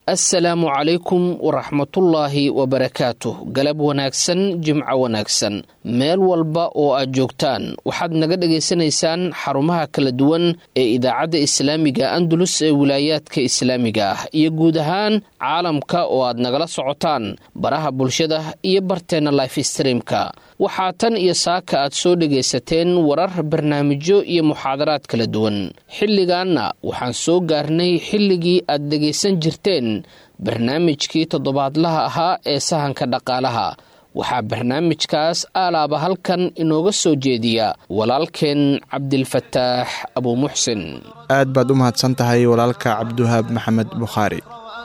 assalaamu calaykum waraxmatullaahi wabarakaatuh galab wanaagsan jimco wanaagsan meel walba oo aad joogtaan waxaad naga dhagaysanaysaan xarumaha kala duwan ee idaacadda islaamiga andalus ee wilaayaadka islaamiga ah iyo guud ahaan caalamka oo aad nagala socotaan baraha bulshada iyo barteenna life streamka waxaa tan iyo saaka aad soo dhagaysateen warar barnaamijyo iyo muxaadaraad kala duwan xilligaanna waxaan soo gaarnay xilligii aad dhegaysan jirteen barnaamijkii toddobaadlaha ahaa ee sahanka dhaqaalaha waxaa barnaamijkaas aalaaba halkan inooga soo jeediya walaalkeen cabdilfataax abuumuxsin aad baad u mahadsan tahay walaalka cabdiwahaab maxamed bukhaari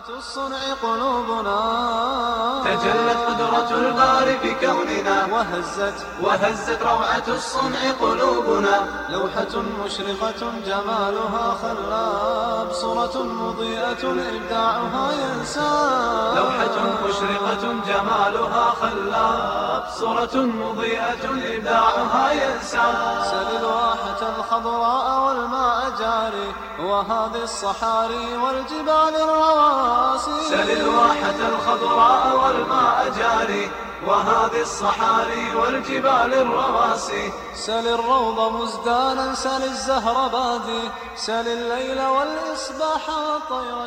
تجلت قدرة الباري بكوننا وهزت وهزت روعة الصنع قلوبنا لوحة مشرقة جمالها خلاب صورة مضيئة إبداعها ينساب لوحة مشرقة جمالها خلاب صورة مضيئة إبداعها ينساب سل الواحة الخضراء والماء جاري وهذه الصحاري والجبال الرواسي سل الواحة الخضراء والماء جاري وهذه الصحاري والجبال الرواسي سل الروض مزدانا سل الزهر بادي سل الليل والإصباح والطير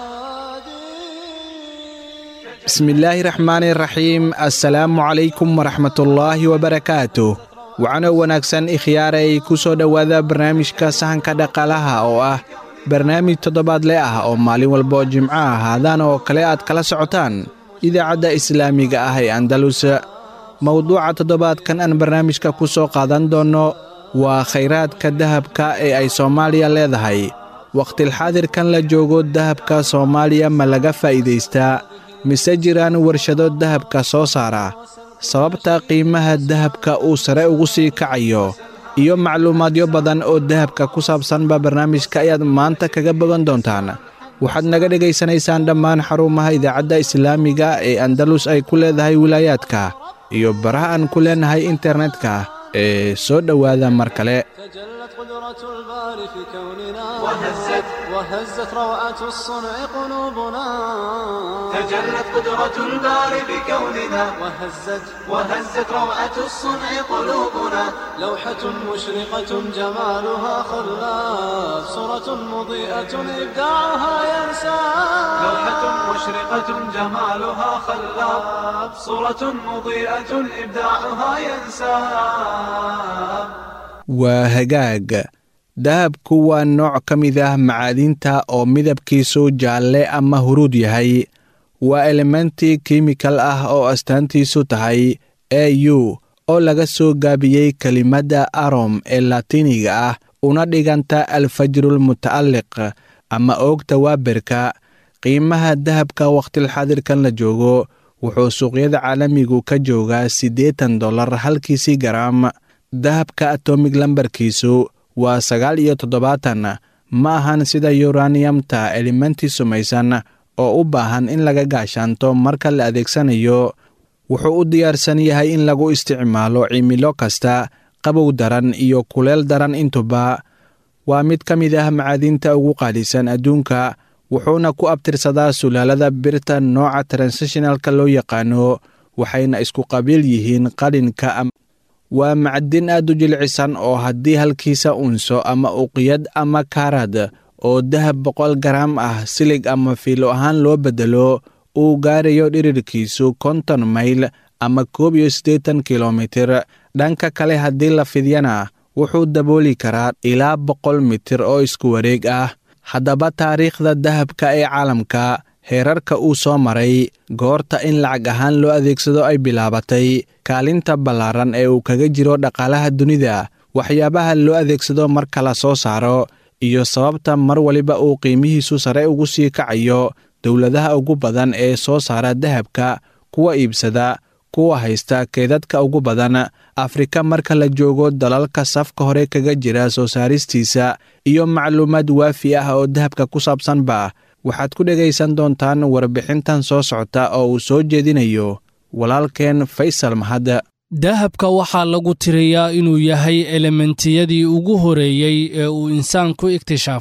شادي bismillaahi raxmaani raxiim assalaamu calaykum waraxmatullaahi wabarakaatuh wacano wanaagsan ikhyaaray ku soo dhowaada barnaamijka sahanka dhaqaalaha oo ah barnaamij toddobaadle ah oo maalin walba oo jimco ah haadaan oo kale aad kala socotaan idaacadda islaamiga ah ee andalus mowduuca toddobaadkan aan barnaamijka ku soo qaadan doonno waa khayraadka dahabka ee ay soomaaliya leedahay wakhtilxaadirkan la joogo dahabka soomaaliya ma laga faa'iidaystaa mise jiraan warshado dahabka soo saara sababta qiimaha dahabka uu sare ugu sii kacayo iyo macluumaadyo badan oo dahabka ku saabsanba barnaamijka ayaad maanta kaga bogan doontaan waxaad naga dhegaysanaysaan dhammaan xarumaha idaacadda islaamiga ee andalus ay ku leedahay wilaayaadka iyo baraha aan ku leenahay internetka ee soo dhowaada mar kale تجلت قدرة الباري في كوننا وهزت وهزت روعة الصنع قلوبنا تجلت قدرة الباري بكوننا وهزت وهزت روعة الصنع قلوبنا لوحة مشرقة جمالها خلاف صورة مضيئة إبداعها ينسى لوحة مشرقة جمالها خلاف صورة مضيئة إبداعها ينسى waa hagaag dahabku waa nooc ka mid ah macaadinta oo midabkiisu jaalle ama huruud yahay waa elementi kimikal ah oo astaantiisu tahay e u oo laga soo gaabiyey kelimadda arom ee laatiiniga ah una dhiganta alfajrul muta'alliq ama oogta waaberka qiimaha dahabka wakhtilxaadirkan la joogo wuxuu suuqyada caalamigu ka joogaa siddeetan dollar halkiisii garaam dahabka atomig lambarkiisu waa sagaal iyo toddobaatan ma ahan sida yuraniyamta elementi sumaysan oo u baahan in laga gaashaanto marka la adeegsanayo wuxuu u diyaarsan yahay in lagu isticmaalo cimilo kasta qabow daran iyo kuleel daran intuba waa mid ka mid ah macaadinta ugu qaalisan adduunka wuxuuna ku abtirsadaa sulaalada birta nooca transitionalka loo yaqaano waxayna isku qabiil yihiin qalinka waa macdin aad u jilcisan oo haddii halkiisa unso ama uqiyad ama kaarad oo dahab boqol garaam ah silig ama fiilo ahaan loo beddelo uu gaarayo dhirirkiisu konton mayl ama koob iyo siddeetan kilomitir dhanka kale haddii la fidyana wuxuu dabooli karaa ilaa boqol mitir oo isku wareeg ah haddaba taariikhda dahabka ee caalamka heerarka uu soo maray goorta in lacag ahaan loo adeegsado ay bilaabatay kaalinta ballaaran ee uu kaga jiro dhaqaalaha dunida waxyaabaha loo adeegsado marka la soo saaro iyo sababta mar waliba uu qiimihiisu sare ugu sii kacayo dowladaha ugu badan ee soo saara dahabka kuwa iibsada kuwa haysta keedadka ugu badan afrika marka la joogo dalalka safka hore kaga jira soo saaristiisa iyo macluumaad waafi ah oo dahabka ku saabsanba waxaad ku dhegaysan doontaan warbixintan soo socota oo uu soo jeedinayo walaalkeen faysal mahad dahabka waxaa lagu tiriyaa inuu yahay elementiyadii ugu horeeyey ee uu insaanku iktishaafay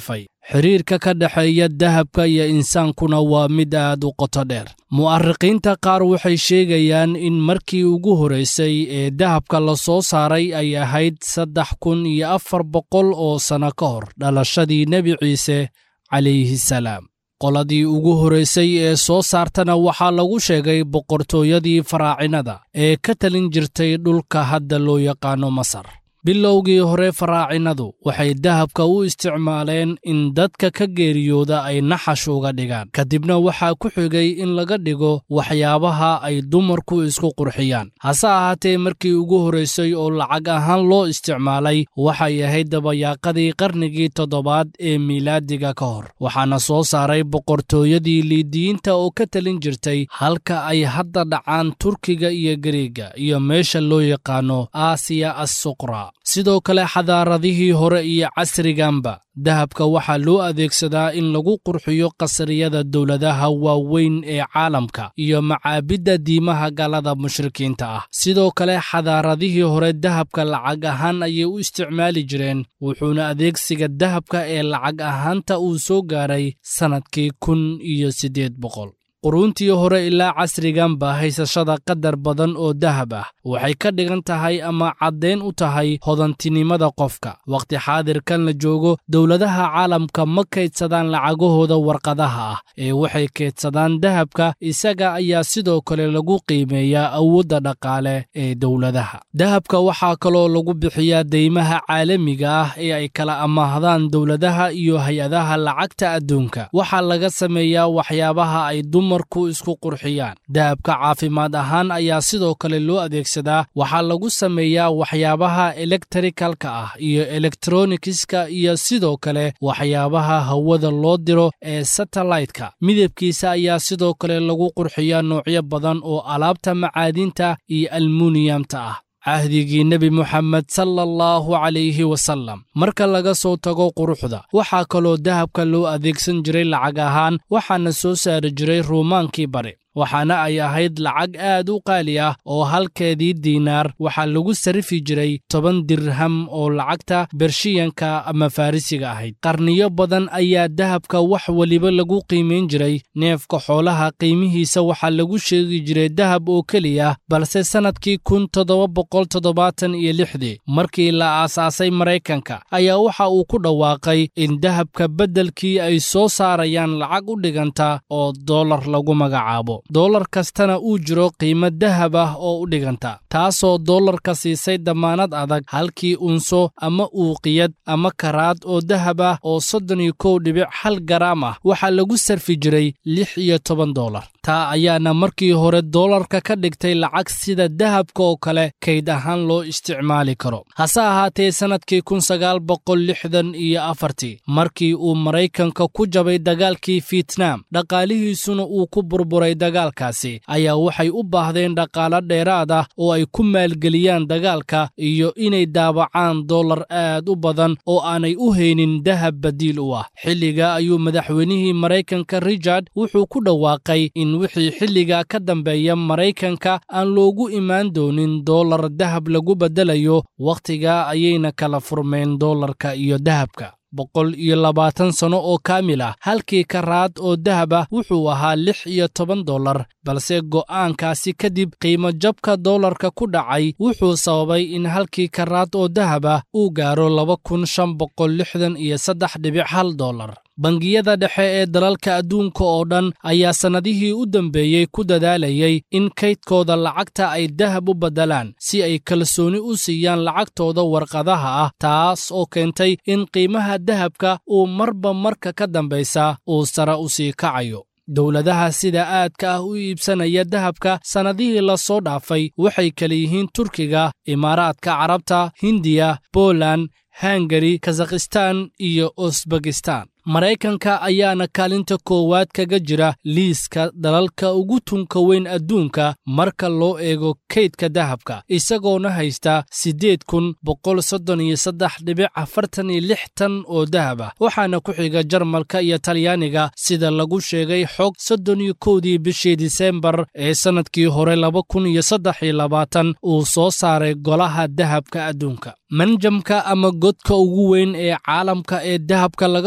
xidhiirka ka dhexeeya dahabka iyo insaankuna waa mid aad u qoto dheer mu'ariqiinta qaar waxay sheegayaan in markii ugu horraysay ee dahabka la soo saaray ay ahayd saddex kun iyo afar boqol oo sanno ka hor dhalashadii nebi ciise calayhi salaam qoladii ugu horraysay ee soo saartana waxaa lagu sheegay boqortooyadii faraacinada ee ka talin jirtay dhulka hadda loo yaqaano masar bilowgii hore faraacinadu waxay dahabka u isticmaaleen in dadka ka geeriyooda ay naxash uga dhigaan kadibna waxaa ku xigay in laga dhigo waxyaabaha ay dumarku isku qurxiyaan hase ahaatee markii ugu horraysay oo lacag ahaan loo isticmaalay waxay ahayd dabayaaqadii qarnigii toddobaad ee miilaadiga ka hor waxaana soo saaray boqortooyadii liidiyiinta oo ka talin jirtay halka ay hadda dhacaan turkiga iyo gariega iyo meesha loo yaqaano aasiya assuqra sidoo kale xadaaradihii hore iyo casriganba dahabka waxaa loo adeegsadaa in lagu qurxiyo qasriyada dowladaha waaweyn ee caalamka iyo macaabidda diimaha gaalada mushrikiinta ah sidoo kale xadaaradihii hore dahabka lacag ahaan ayay u isticmaali jireen wuxuuna adeegsiga dahabka ee lacag ahaanta uu soo gaaray sannadkii kun iyo siddeed boqol quruuntii hore ilaa casriganba haysashada qadar badan oo dahab ah waxay ka dhigan tahay ama caddayn u tahay hodantinimada qofka wakhti xaadirkan la joogo dowladaha caalamka ma kaydsadaan lacagahooda warqadaha ah ee waxay kaydsadaan dahabka isaga ayaa sidoo kale lagu qiimeeyaa awoodda dhaqaale ee dowladaha dahabka waxaa kaloo lagu bixiyaa deymaha caalamiga ah ee ay kala amaahdaan dowladaha iyo hay-adaha lacagta adduunka waxaa laga sameeyaa waxyaabaha ay dumar ku isku qurxiyaan dahabka caafimaad ahaan ayaa sidoo kale loo adeegsadaa waxaa lagu sameeyaa waxyaabaha elektrikalka ah iyo elektronikiska iyo sidoo kale waxyaabaha hawada loo diro ee satellaytka midabkiisa ayaa sidoo kale lagu qurxiyaa noocyo badan oo alaabta macaadinta iyo almuniyamta ah cahdigii nebi moxamed sala allahu calayhi wasallam marka laga soo tago quruxda waxaa kaloo dahabka loo adeegsan jiray lacag ahaan waxaana soo saari jiray ruumaankii bari waxaana ay ahayd lacag aad u qaali ah oo halkeedii diinaar waxaa lagu sarifi jiray toban dirham oo lacagta bershiyanka ama farrisiga ahayd qarniyo badan ayaa dahabka wax weliba lagu qiimayn jiray neefka xoolaha qiimihiisa waxaa lagu sheegi jiray dahab oo keliya balse sannadkii kun toddoba boqol toddobaatan iyo lixdii markii la aasaasay maraykanka ayaa waxa uu ku dhawaaqay in dahabka beddelkii ay soo saarayaan lacag u dhiganta oo dollar lagu magacaabo dollar kastana uu jiro qiimo dahab ah oo u dhiganta taasoo dollarka siisay dammaanad adag halkii unso ama uuqiyad ama karaad oo dahab ah oo soddon iyo kow dhibic hal garaam ah waxaa lagu sarfi jiray lix iyo toban dollar taa ayaana markii hore dollarka ka dhigtay lacag sida dahabka oo kale kayd ahaan loo isticmaali karo hase ahaatee sannadkii kun sagaal boqol lixdan iyo afartii markii uu maraykanka ku jabay dagaalkii fietnam dhaqaalihiisuna uu ku burburay dagaalkaasi ayaa waxay u baahdeen dhaqaalo dheeraad ah oo ay ku maalgeliyaan dagaalka iyo inay daabacaan dollar aad u badan oo aanay u haynin dahab badiil u ah xilliga ayuu madaxweynihii maraykanka richard wuxuu ku dhawaaqay in wixii xilligaa ka dambeeya maraykanka aan loogu imaan doonin dollar dahab lagu beddelayo wakhtigaa ayayna kala furmeen dollarka iyo dahabka boqol iyo labaatan sanno oo kaamil ah halkii karaad oo dahab ah wuxuu ahaa lix iyo toban dollar balse go'aankaasi kadib qiimo jabka dollarka ku dhacay wuxuu sababay in halkii karaad oo dahab ah uu gaaro laba kun shan boqol lixdan iyo saddex dhibic hal dollar bangiyada dhexe ee dalalka adduunka oo dhan ayaa sannadihii u dambeeyey ku dadaalayay in kaydkooda lacagta ay dahab u beddelaan si ay kalsooni u siiyaan lacagtooda warqadaha ah taas oo keentay in qiimaha dahabka uu marba marka ka dambaysa uu sare u sii kacayo dowladaha sida aadka ah u iibsanaya dahabka sannadihii la soo dhaafay waxay kala yihiin turkiga imaaraadka carabta hindiya boland hangari kazakhistan iyo usbekistan maraykanka ayaana kaalinta koowaad kaga jira liiska dalalka ugu tunka weyn adduunka marka loo eego kaydka dahabka isagoona haysta siddeed kun boqol soddon iyo saddex dhibic afartan iyo lix tan oo dahab ah waxaana ku xiga jarmalka iyo talyaaniga sida lagu sheegay xog soddon iyo kowdii bishii disembar ee sannadkii hore laba kun iyo saddex iyo labaatan uu soo saaray golaha dahabka adduunka manjamka ama godka ugu weyn ee caalamka ee dahabka laga soo saaro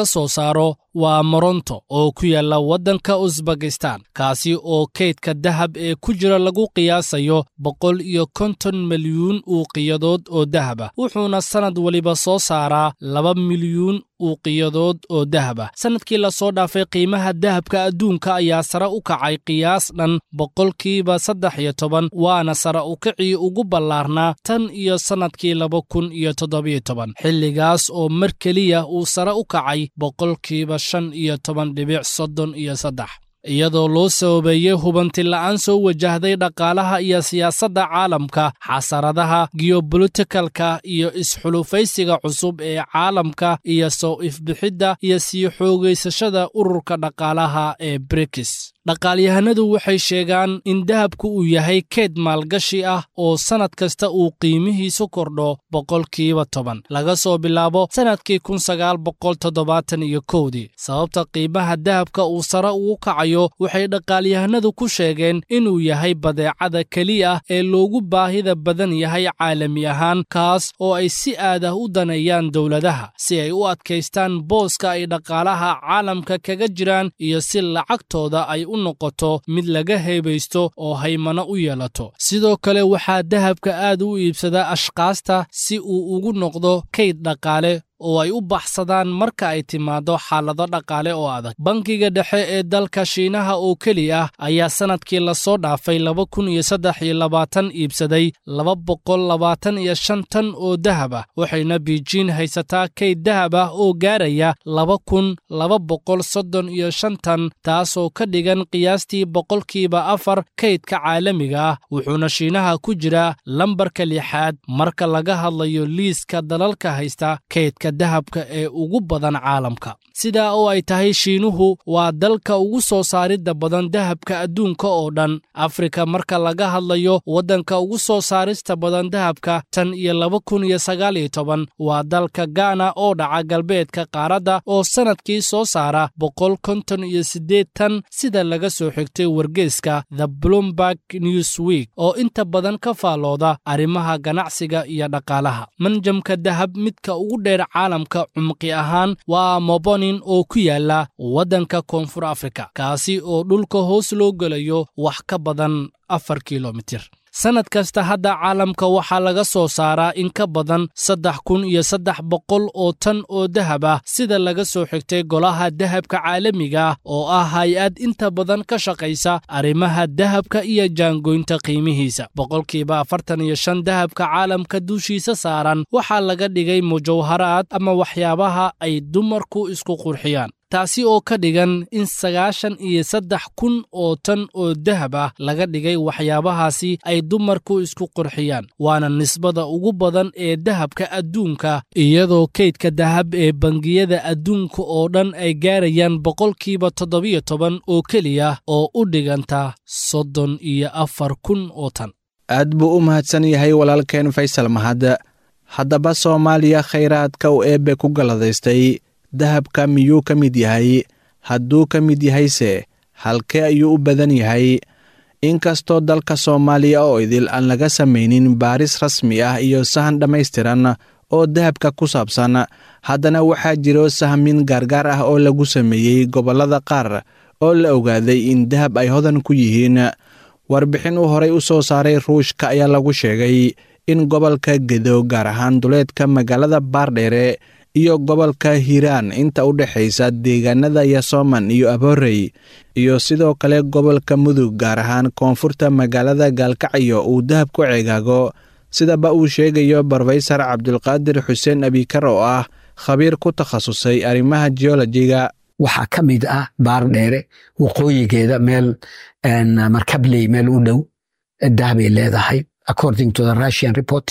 saaro waa moronto oo ku yaalla waddanka usbakistan kaasi oo kaydka dahab ee ku jira lagu qiyaasayo boqol iyo konton milyuun uuqiyadood oo dahaba wuxuuna sannad weliba soo saaraa laba milyuun uuqiyadood oo dahaba sannadkii lasoo dhaafay qiimaha dahabka adduunka ayaa sare u kacay qiyaas dhan boqolkiiba saddex iyo toban waana sare u kacii ugu ballaarnaa tan iyo sannadkii laba kun iyo toddobiyo toban xilligaas oo mar keliya uu sare u kacay boqolkiiba shan iyo toban dhibic soddon iyo saddex iyadoo loo sababeeyey hubanti la'aan soo wajahday dhaqaalaha iyo siyaasadda caalamka xasaradaha geobolitikalka iyo isxulufaysiga cusub ee caalamka iyo soo ifbixidda iyo sii xoogaysashada ururka dhaqaalaha ee brikis dhaqaalyahanadu waxay sheegaan in dahabku uu yahay keyd maalgashi ah oo sannad kasta uu qiimihiisu kordho boqolkiiba toban laga soo bilaabo sannadkii kun sagaal boqol toddobaatan iyo kowdii sababta qiimaha dahabka uu sare ugu kacayo waxay dhaqaalyahanadu ku sheegeen inuu yahay badeecada keliya ee loogu baahida badan yahay caalami ahaan kaas oo ay si aad ah u daneeyaan dowladaha si ay u adkaystaan booska ay dhaqaalaha caalamka kaga jiraan iyo si lacagtooda ay u noqoto mid laga heebaysto oo haymano u yeelato sidoo kale waxaa dahabka aad u iibsada ashkaasta si uu ugu noqdo kayd dhaqaale oo ay u baxsadaan marka ay timaado xaalado dhaqaale oo adag bankiga dhexe ee dalka shiinaha oo keli ah ayaa sannadkii lasoo dhaafay laba kun iyo saddex iyo labaatan iibsaday laba boqol labaatan iyo shan tan oo dahab ah waxayna biijiin haysataa kayd dahab ah oo gaaraya laba kun laba boqol soddon iyo shan tan taasoo ka dhigan qiyaastii boqolkiiba afar kaydka caalamiga ah wuxuuna shiinaha ku jiraa lambarka lixaad marka laga hadlayo liiska dalalka haysta kaydka dahabka ee ugu badan caalamka sidaa oo ay tahay shiinuhu waa dalka ugu soo saaridda badan dahabka adduunka oo dhan afrika marka laga hadlayo waddanka ugu soo saarista badan dahabka tan iyo laba kun iyo sagaal iyo toban waa dalka gaana oo dhaca galbeedka qaaradda oo sannadkii soo saara boqol konton iyo siddeed tan sida laga soo xigtay wargeeska the bloomberg news week oo inta badan ka faallooda arrimaha ganacsiga iyo dhaqaalaha manjamka dahab midka ugu dheer caalamka cumqi ahaan waa mobonin oo ku yaala waddanka koonfur afrika kaasi oo dhulka hoos loo gelayo wax ka badan afar kilomitir sannad kasta hadda caalamka waxaa laga soo saaraa in ka badan saddex kun iyo saddex boqol oo tan oo dahab ah sida laga soo xigtay golaha dahabka caalamiga ah oo ah hay-ad inta badan ka shaqaysa arrimaha dahabka iyo jaangoynta qiimihiisa boqolkiiba afartan iyo shan dahabka caalamka dushiisa saaran waxaa laga dhigay mujawharaad ama waxyaabaha ay dumarku isku qurxiyaan taasi oo ka dhigan in sagaashan iyo saddex kun oo tan oo dahab ah laga dhigay waxyaabahaasi ay dumarku isku qurxiyaan waana nisbada ugu badan ee dahabka adduunka iyadoo kaydka dahab ee bangiyada adduunka oo dhan ay gaarayaan boqolkiiba toddobiyo toban oo keliya oo u dhiganta soddon iyo afar kun oo tan aad buu u mahadsan yahay walaalkeen faysal mahad haddaba soomaaliya khayraadka uu eebbe ku galladaystay dahabka miyuu ka mid yahay hadduu ka mid yahayse halkee ayuu u badan yahay inkastoo dalka soomaaliya oo idil aan laga samaynin baaris rasmi ah iyo sahan dhammaystiran oo dahabka ku saabsan haddana waxaa jiro sahmin gaargaar ah oo lagu sameeyey gobollada qaar oo la ogaaday in dahab ay hodan ku yihiin warbixin uu horay u soo saaray ruushka ayaa lagu sheegay in gobolka gedo gaar ahaan duleedka magaalada baardheere iyo gobolka hiiraan inta u dhexaysa deegaanada yasoman iyo aboorey iyo sidoo kale gobolka mudug gaar ahaan koonfurta magaalada gaalkacyo uu dahab ku ceegaago sidaba uu sheegayo brofesor cabdulqaadir xuseen abikar oo ah khabiir ku takhasusay arrimaha geolojiga waxaa ka mid ah baardheere waqooyigeeda meel markabley meel u dhow dahabay leedahay according to the russian reports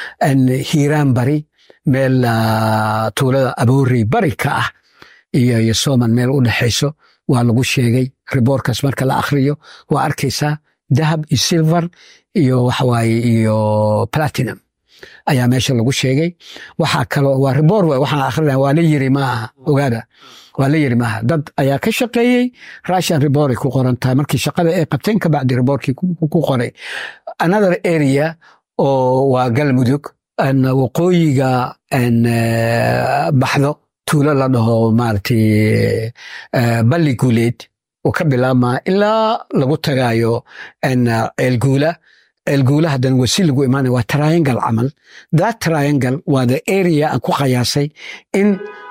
hiiraan bari meel tuulada aboorey bari ka ah iyo yosoman meel u dhexayso waa lagu sheegay riboorkaas marka la akhriyo waa arkaysaa dahab iyo silver iyo waxawaaye iyo platinum ayaa meesha lagu sheegay waxaa kaloo waa riboor w waxaan akhrina waa la yiri maaha ogaada waa la yiri maaha dad ayaa ka shaqeeyey russian riboray ku qoran tahay markii shaqada ay qabteen kabacdi riboorkii ku qoray another area oo waa galmudug waqooyiga baxdo tuulo la dhaho maaragtay balli guuleed uu ka bilaabmaa ilaa lagu tagaayo ceelguula ceelguula haddana wasi lagu imaanaya waa triangle camal that triangle waa the area aan ku qayaasay in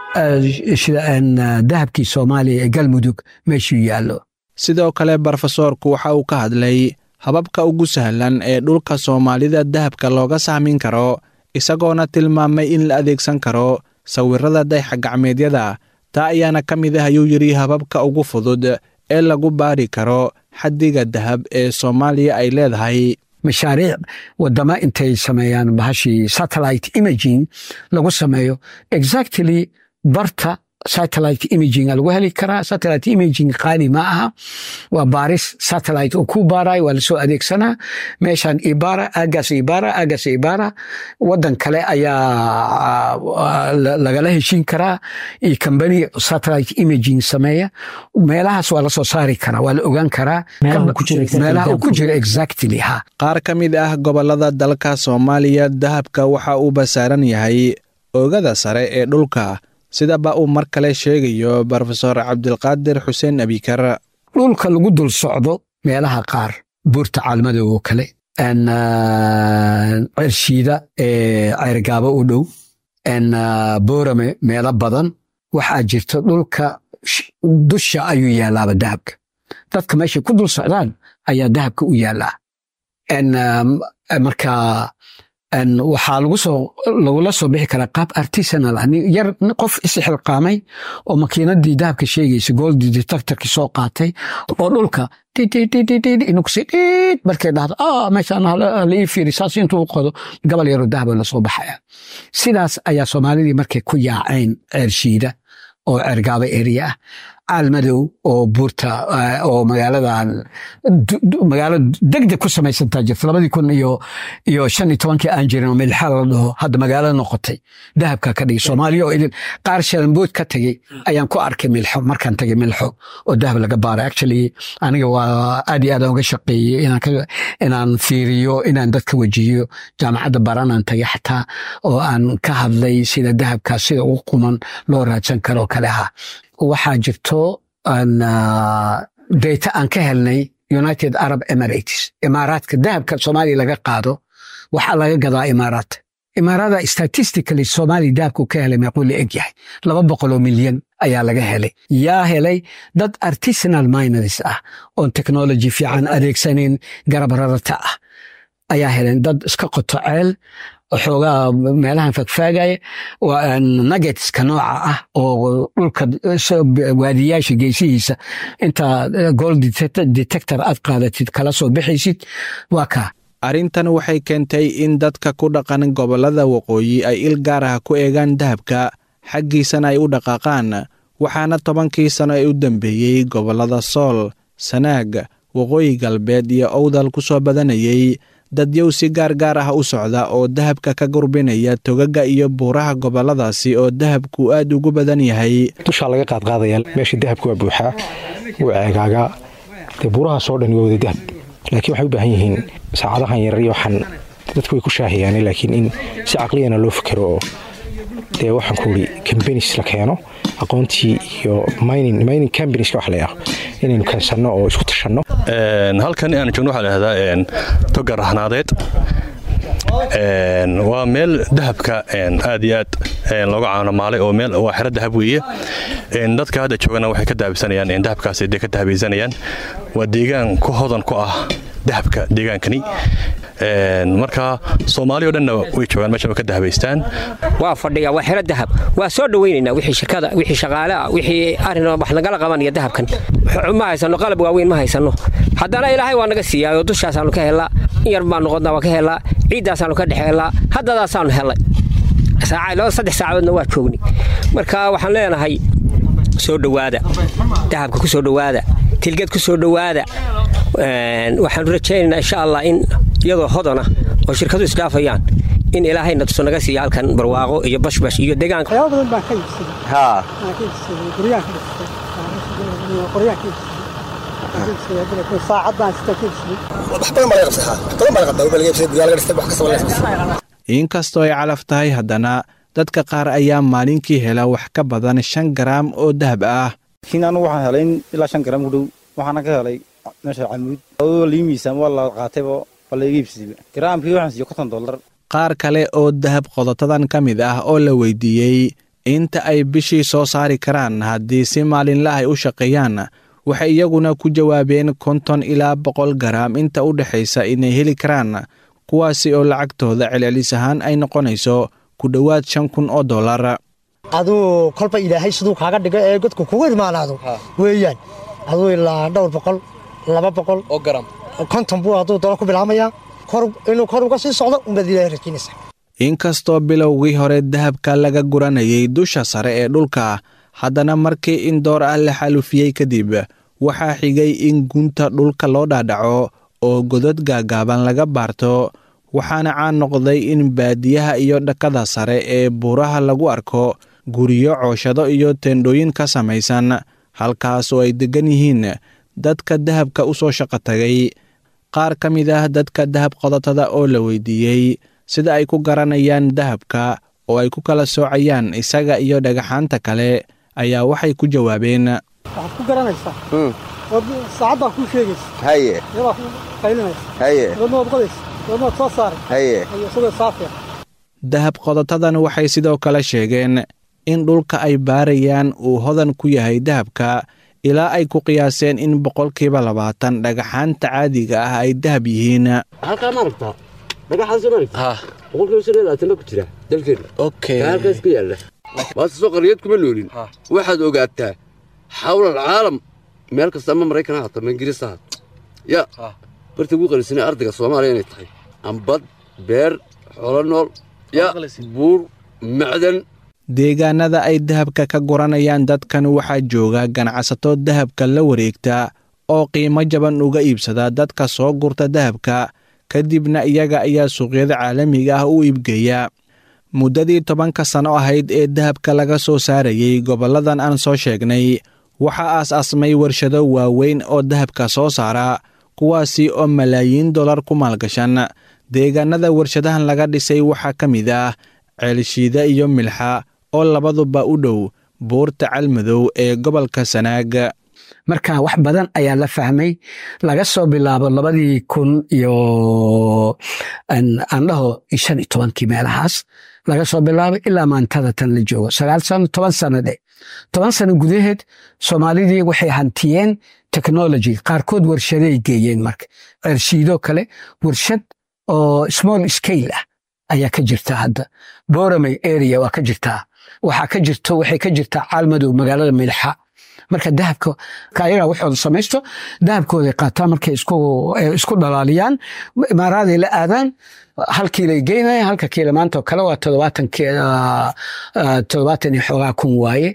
dahabkii soomaaliya ee galmudug meeshuu yaallo sidoo kale brofesoorku waxa uu ka hadlay hababka ugu sahlan ee dhulka soomaalida dahabka looga sahmin karo isagoona tilmaamay in la adeegsan karo sawirada dayxa gacmeedyada taa ayaana ka mid ah ayuu yidhi hababka ugu fudud ee lagu baari karo xaddiga dahab ee soomaaliya ay leedahay mashaariic wadamo intay sameeyaan bahashii satellite imaging lagu sameeyo exactly barta satellite imaging lagu heli karaa satellite imaging qaali ma aha waa baaris satellite uu ku baarayo waa lasoo adeegsanaa meeshan ibara aagaas ibara aagaas ibara wadan kale ayaa lagala heshiin karaa iyo kambani satellite imaging sameeya meelahaas waa lasoo saari karaa waa la ogaan karaa meelaha uu ku jiro exactly ha qaar ka mid ah gobolada dalka soomaaliya dahabka waxa uu basaaran yahay oogada sare ee dhulka sidaba uu mar kale sheegayo brofesor cabdilqaadir xuseen abikar dhulka lagu dul socdo meelaha qaar buurta caalmadow oo kale cershiida ee ceyrgaabo u dhow boorame meelo badan waxaa jirta dhulka dusha ayuu yaalaaba dahabka dadka meeshay ku dul socdaan ayaa dahabka u yaalaa marka waxaa lagu soo lagula soo bixi karaa qaab artisanal ah yar qof isxilqaamay oo makiinadii dahabka sheegaysa goldi detectorki soo qaatay oo dhulka inuu kusi dhiid markay dhahdo ah meeshaan la ii fiiri saas intuu qodo gabal yaroo dahaba lasoo baxaya sidaas ayaa soomaalidii markay ku yaaceen ceershiida oo ceergaaba area ah caalmadow oo buurta oo magaaladan magaalo degdeg ku samaysantaa jirta labadii kun iyo iyo shan iyo tobankii aan jirin oo milxa la dhaho hadda magaalo noqotay dahabka ka dhigay soomaaliya oo idin qaar shalambood ka tegey ayaan ku arkay milxo markaan tagay milxo oo dahab laga baaray actually aniga waa aad iyo aad aan uga shaqeeyey inaan inaan fiiriyo inaan dadka wejiyo jaamacadda baranaan tagay xataa oo aan ka hadlay sida dahabkaas sida ugu quman loo raadsan karo kale ahaa waxaa jirto data aan ka helnay united arab emirates imaaraadka dahabka soomaaliya laga qaado waxaa laga gadaa imaaraat imaarada statistically soomaaliya dahabku ka helay meequu la eg yahay laba boqoloo milyan ayaa laga helay yaa helay dad artisanal miners ah oon technology fiican adeegsanin garab rarata ah ayaa heleen dad iska qoto ceel xoogaa meelahan fagfaagaya nuggetska nooca ah oo dhulka waadiyaasha geesihiisa intaa gold detector aad qaadatid kala soo bixaysid waa kaa arrintan waxay keentay in dadka ku dhaqan gobollada waqooyi ay il gaar ah ku eegaan dahabka xaggiisana ay u dhaqaaqaan waxaana tobankii sano ee u dambeeyey gobollada sool sanaag waqooyi galbeed iyo owdal ku soo badanayay dadyow si gaar gaar ah u socda oo dahabka ka gurbinaya togaga iyo buuraha gobolladaasi oo dahabku aad ugu badan yahay dushaa laga qaadqaadaya meesha dahabka waa buuxaa wuu ceegaagaa dee buurahaasoo dhan waa wada dahab laakiin waxay u baahan yihiin saacadahan yarar iyo waxaan dadku way ku shaahayaan laakiin in si caqliyana loo fikero oo dee waxaan ku uri cambanis la keeno aqoontii iyo mining cambanieska wax la yidhaho inaynu keensanno oo isku tashanno halkan aan joogno waxaa la yidhahdaa toga rahnaadeed waa meel dahabka aad iyo aad looga caanamaalay oo meel waa xero dahab weeye dadka hadda joogana waxay ka dahabsanayaan dahabkaas dee ka dahabaysanayaan waa deegaan ku hodan ku ah dahabka deegaankani marka soomaali o dhanna way joogaan meesha ka dahabaystaan waa fadhiga waa xero dahab waa soo dhowaynaynaa wixii shirkada wixii shaqaale ah wixii arrin wax nagala qabanaya dahabkan ma haysano qalab waaweyn ma haysano haddana ilaahay waa naga siiyaayoo dushaasaanu ka helaa in yar baan noqonnaa waa ka helaa ciiddaasaanu ka dhex helaa haddadaasaanu helay saddex saacadoodna waa joogni marka waxaan leenahay soo dhowaada dahabka ku soo dhowaada tilgeed ku soo dhowaada waxaanu rajaynaynaa insha allah in iyadoo hodana oo shirkadu isdhaafayaan in ilaahayna tuso naga siiya halkan barwaaqo iyo bashbash iyo deegaanka waxyaaba badan baan ka iibsaday haa ka iibsaday guryaha ka dhistay qoryaha ka iibsaday saacad baan sita ka iibsaday wax badan baa laga qabsadaa wax badan baa laga qabtaa laga iibsaday guryaha laga dhistay wax kastaba laga qabsadaa inkastoo ay calaf tahay haddana dadka qaar ayaa maalinkii hela wax ka badan shan garaam oo dahab ah laakiin anigu waxaan helay in ilaa shan garaam ku dhow waxaana ka helay meesha camuud adoo lii miisaan waa la qaatayba waa la iga iibsadayba garaamkii waxaan siiyo konton dollar qaar kale oo dahab qodotadan ka mid ah oo la weydiiyey inta ay bishii soo saari karaan haddii si maalinla ay u shaqeeyaan waxay iyaguna ku jawaabeen konton ilaa boqol garaam inta u dhexaysa inay heli karaan kuwaasi oo lacagtooda celcelis ahaan ay noqonayso ku dhowaad shan kun oo dollar aduu kolba ilaahay siduu kaaga dhigo ee godku kugu imaanaado weeyaan aduu ilaa dhowr boqol laba boqol oo garam konton buu hadduu dolo ku bilaamayaa inuu kor uga sii socdo unbaad ilaahay rajiinaysaa inkastoo bilowgii hore dahabka laga guranayay dusha sare ee dhulka haddana markii in door ah la xalufiyey kadib waxaa xigay in gunta dhulka loo dhaadhaco oo godad gaagaaban laga baarto waxaana caan noqday in baadiyaha iyo dhakada sare ee buuraha lagu arko guryo cooshado iyo teendhooyin ka samaysan halkaas oo ay deggan yihiin dadka dahabka u soo shaqo tagay qaar ka mid ah dadka dahab qodotada oo la weydiiyey sida ay ku garanayaan dahabka oo ay ku kala soocayaan isaga iyo dhagaxaanta kale ayaa waxay ku jawaabeen waxaad ku garanaysaa saacaddaa kuu sheegaysa haye iyadaa ku qaylinaysa haye wadna waad qodaysa wadna waad soo saaray haye iyo isagoo saafiya dahab qodotadan waxay sidoo kale sheegeen in dhulka ay baarayaan uu hodan ku yahay dahabka ilaa ay ku qiyaaseen in boqolkiiba labaatan dhagaxaanta caadiga ah ay dahab yihiin halkaa ma aragtaa dhagaxaas ma aragtaa boqolkiiba shan iyo labaatanna ku jira dalkeena okay halkaas ka yaalla waase soo qariyad kuma noolin waxaad ogaataa xawlal caalam meel kasta ama maraykan ha haato ama ingiriis ha haato ya barta ugu qalisana ardayga soomaaliya inay tahay ambad beer xoolo nool ya buur macdan deegaanada ay dahabka ka guranayaan dadkan waxaa jooga ganacsato dahabka la wareegta oo qiimo jaban uga iibsada dadka soo gurta dahabka kadibna iyaga ayaa suuqyada caalamiga ah u iibgeeya muddadii tobanka sano ahayd ee dahabka laga soo saarayey gobolladan aan soo sheegnay waxaa aas-aasmay warshado waaweyn oo dahabka soo saara kuwaasi oo malaayiin dollar ku maalgashan deegaanada warshadahan laga dhisay waxaa ka mid ah ceelshiida iyo milxa oo labaduba u dhow buurta calmadow ee gobolka sanaag marka wax badan ayaa la fahmay laga soo bilaabo labadii kun iyo aan dhaho shan iyo tobankii meelahaas laga soo bilaabay ilaa maantada tan la joogo sagaal sano toban sano dhe toban sano gudaheed soomaalidii waxay hantiyeen technology qaarkood warshaday geeyeen marka cershiidoo kale warshad oo small scale ah ayaa ka jirta hadda boramay area waa ka jirtaa waxaa ka jirto waxay ka jirtaa caalmadow magaalada milxa marka dahabka ayagaa waxooda samaysto dahabkooday qaataan markay isku dhalaaliyaan imaaraaday la aadaan hal kiilay geynaya halka kiila maanta oo kale waa toddobaatan iyo xoogaa kun waaye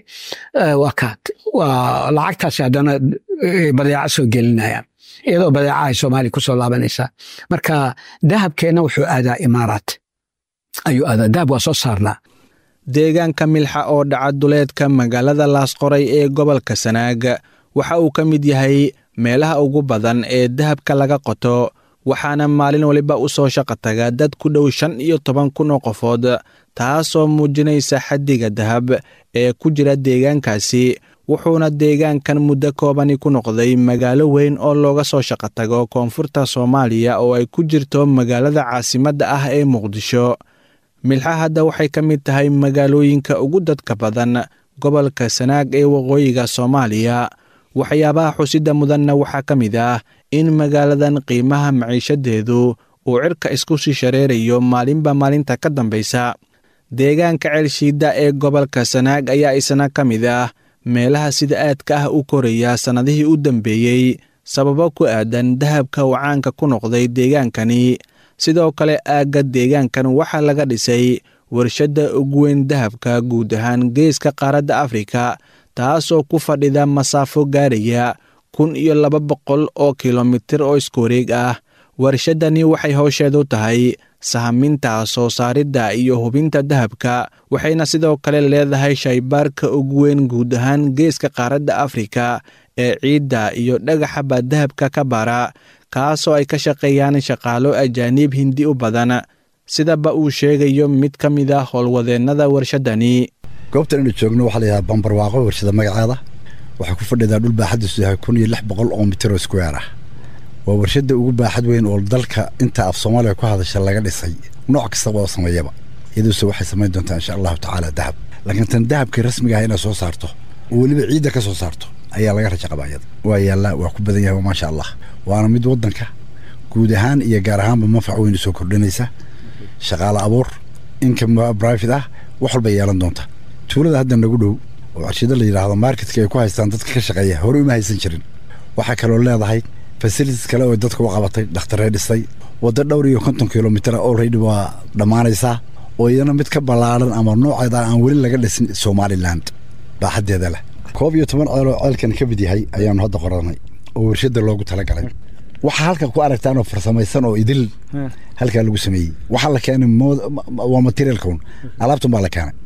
waa lacagtaasi haddana badeeca soo gelinayaan iyadoo badeeca ay soomaaliya kusoo laabanaysaa marka dahabkeenna wuxuu aadaa imaaraat ayuu aadaa dahab waa soo saarnaa deegaanka milxa oo dhaca duleedka magaalada laasqoray ee gobolka sanaag waxa uu ka mid yahay meelaha ugu badan ee dahabka laga qoto waxaana maalin waliba u soo shaqo taga dad ku dhow shan iyo toban kun oo qofood taasoo muujinaysa xaddiga dahab ee ku jira deegaankaasi wuxuuna deegaankan muddo koobani ku noqday magaalo weyn oo looga soo shaqo tago koonfurta soomaaliya oo ay ku jirto magaalada caasimadda ah ee muqdisho milxa hadda waxay ka mid tahay magaalooyinka ugu dadka badan gobolka sanaag ee waqooyiga soomaaliya waxyaabaha xusidda mudanna waxaa ka mid ah in magaaladan qiimaha maciishadeedu uu cirka isku sii shareerayo maalinba maalinta ka dambaysa deegaanka ceelshiidda ee gobolka sanaag ayaa isna ka mid ah meelaha sida aadka ah u koraya sannadihii u dambeeyey sababo ku aadan dahabka uu caanka ku noqday deegaankani sidoo kale aagga deegaankan waxaa laga dhisay warshadda ugu weyn dahabka guud ahaan geeska qaaradda afrika taasoo ku fadhida masaafo gaaraya kun iyo laba boqol oo kilomitir oo isku wareeg ah warshadani waxay howsheedu tahay sahaminta soo saaridda iyo hubinta dahabka waxayna sidoo kale leedahay shaybaarka ugu weyn guud ahaan geeska qaaradda afrika ee ciidda iyo dhagaxaba dahabka ka bara kaasoo ay ka shaqeeyaan shaqaalo ajaaniib hindi u badan sidaba uu sheegayo mid ka mid ah howlwadeennada warshaddani goobtan inuu joogno waxaa la yidhaha bambarwaaqo warshada magaceeda waxay ku fadhidaa dhul baaxadiisu yahay kun iyo lix boqol oo mitiro square ah waa warshadda ugu baaxad weyn oo dalka inta af soomaaliya ku hadasha laga dhisay nooc kastaba oo sameeyaba iyaduuse waxay samayn doontaa insha allahu tacaala dahab laakiin tan dahabkii rasmiga ah inay soo saarto oo weliba ciidda ka soo saarto ayaa laga raja qabaa iyada waa yaallaa waa ku badan yahay maasha allah waana mid waddanka guud ahaan iyo gaar ahaanba manfac weyn usoo kordhinaysa shaqaale abuur income private ah wax walba yeelan doonta tuulada hadda nagu dhow oo warshado la yidhaahdo marketka ay ku haystaan dadka ka shaqeeya hore uma haysan jirin waxaa kaloo leedahay facilities kale oo dadka u qabatay dhakhtaree dhisay waddo dhowr iyo konton kilomitr already waa dhammaanaysaa oo iyana mid ka ballaaran ama nooceeda aan weli laga dhisin somaliland baaxaddeeda leh koob iyo toban ceel oo ceelkan ka mid yahay ayaanu hadda qoranay oo warshadda loogu talagalay waxaa halka ku aragtaan oo farsamaysan oo idil halkaa lagu sameeyey waxaa la keenay waa materialkaun alaabtan baa la keenay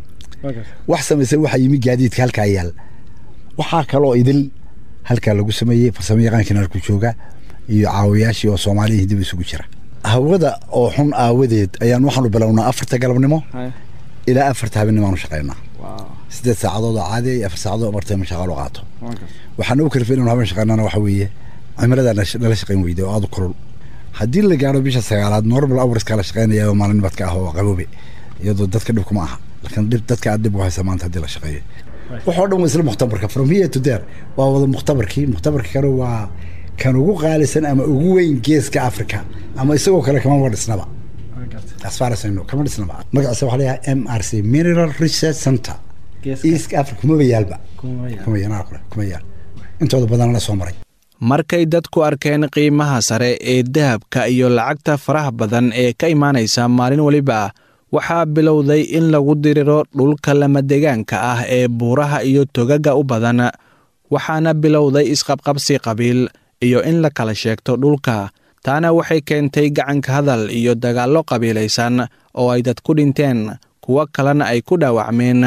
wax samaysan waxaa yimi gaadiidka halkaa yaal waxaa kaloo idil halkaa lagu sameeyey farsamo yaqaankiina halku jooga iyo caawiyaashii oo soomaaliya hindiba isugu jira hawada oo xun aawadeed ayaan waxaanu bilownaa afarta galabnimo ilaa afarta habeenimo aanu shaqaynaa sideed saacadood oo caadi iyo afar saacadood martayma shaqaalo qaato waxaan ugu kalifay inanu habeen shaqaynana waxa weeye cimilada nala shaqayn weyday oo aad u kulul haddii la gaaro bisha sagaalaad normal hourska la shaqaynaya oo maalin nibadka ah oo qaboobe iyadoo dadka dhib kuma aha laakiin dhib dadka aad dhib u haysa maanta haddii la shaqeeyo waxoo dhan waa isla mukhtabarka from here to there waa wada mukhtabarkii mukhtabarka kale waa kan ugu qaalisan ama ugu weyn geeska africa ama isagoo kale kamaba dhisnaba as far as I know kama dhisnaba magaciisa waxaa leeyahay m r c mineral research center east africa kumaba yaalba kuma yaal kuma yaal intooda badan la soo maray markay dadku arkeen qiimaha sare ee dahabka iyo lacagta faraha badan ee ka imaanaysa maalin weliba waxaa bilowday in lagu diriro dhulka lamadegaanka ah ee buuraha iyo togaga u badan waxaana bilowday isqabqabsi qabiil iyo in la kala sheegto dhulka taana waxay keentay gacanka hadal iyo dagaallo qabiilaysan oo ay dad ku dhinteen kuwo kalena ay ku dhaawacmeen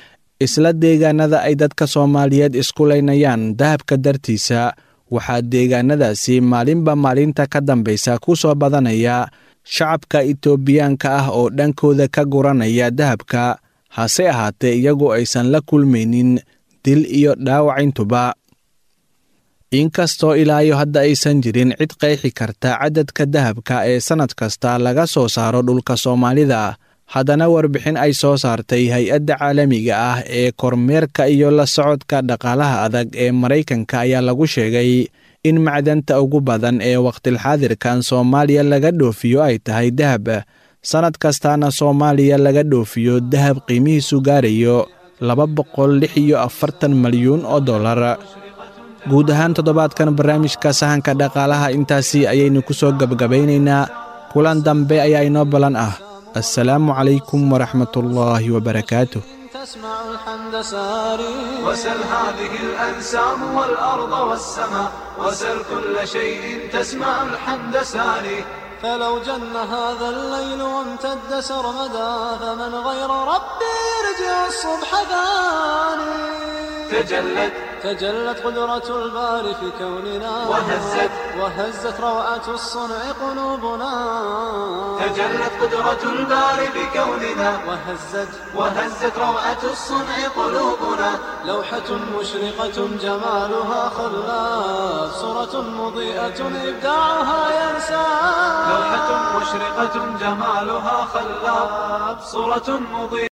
isla deegaanada ay dadka soomaaliyeed isku laynayaan dahabka dartiisa waxaa deegaanadaasi maalinba maalinta ka dambaysa ku soo badanaya shacabka itoobiyaanka ah oo dhankooda ka guranaya dahabka hase ahaatee iyagu aysan la kulmaynin dil iyo dhaawacintuba inkastoo ilaayo hadda aysan jirin cid qeexi karta cadadka dahabka ee sannad kasta laga soo saaro dhulka soomaalida haddana warbixin ay soo saartay hay-adda caalamiga ah ee kormeerka iyo la socodka dhaqaalaha adag ee maraykanka ayaa lagu sheegay in macdanta ugu badan ee wakhtilxaadirkan soomaaliya laga dhoofiyo ay tahay dahab sannad kastaana soomaaliya laga dhoofiyo dahab qiimihiisu gaarayo laba boqol lix iyo afartan malyuun oo dollar guud ahaan toddobaadkan barnaamijka sahanka dhaqaalaha intaasi ayaynu ku soo gebgabaynaynaa kulan dambe ayaa inoo ballan ah السلام عليكم ورحمة الله وبركاته تسمع الحمد ساري وسل هذه الأنسام والأرض والسماء وسل كل شيء تسمع الحمد ساري فلو جن هذا الليل وامتد سرمدا فمن غير ربي يرجع الصبح ثاني تجلت تجلت قدرة الباري في كوننا وهزت وهزت روعة الصنع قلوبنا تجلت قدرة الباري بكوننا وهزت وهزت روعة الصنع قلوبنا لوحة مشرقة جمالها خلاف صورة مضيئة إبداعها ينسى لوحة مشرقة جمالها خلاف صورة مضيئة